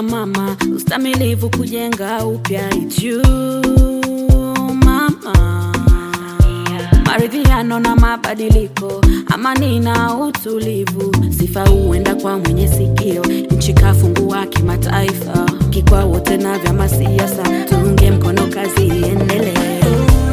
kama mama, ustamilivu kujenga upya it's you mama, maridhiano na mabadiliko, amani na utulivu, sifa huenda kwa mwenye sikio, nchi kafungua kimataifa, kikwa wote na vyama siasa, tuunge mkono kazi iendelee.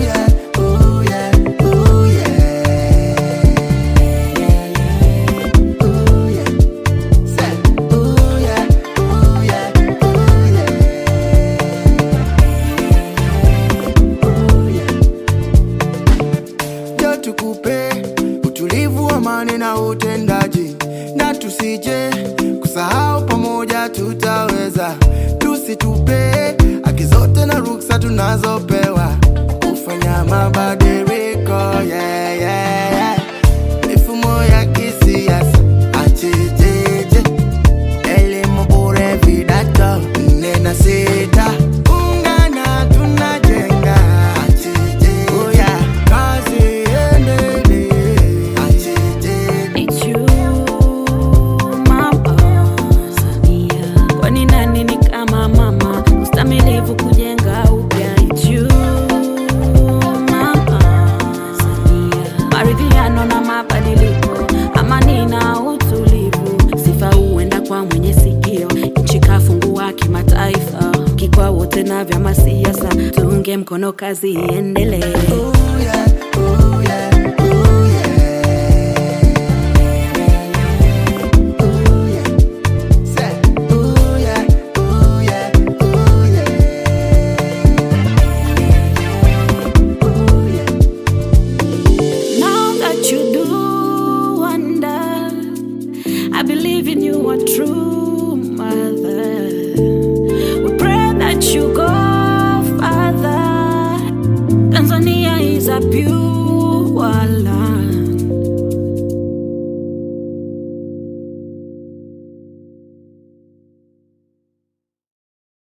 Jo tukupe utulivu, amani na utendaji, na tusije kusahau, pamoja tutaweza. Tusitupe haki zote na ruksa tunazopewa kufanya mabadiliko yeah, yeah, yeah. Mifumo ya kisiasa achejeje, elimu bure, vidato nne na sita, ungana tunajenga achejeje, oh yeah. kazi iendelee achejeje. It's you, mama Samia. Kwani nani ni kama mama, ustamilivu kujenga upya. It's you, mama Samia. Maridhiano na mabadiliko, amani na utulivu, sifa huenda kwa mwenye sikio. Nchi kafungua kimataifa, kikwa wote na vyama siasa, tuunge mkono kazi iendelee. Oh yeah, oh yeah, oh yeah. Oh yeah. Say, oh yeah, oh yeah, oh yeah. Oh yeah. Now that you do wonder, I believe in you, a true mother. We pray that you go further. Tanzania is a pure land.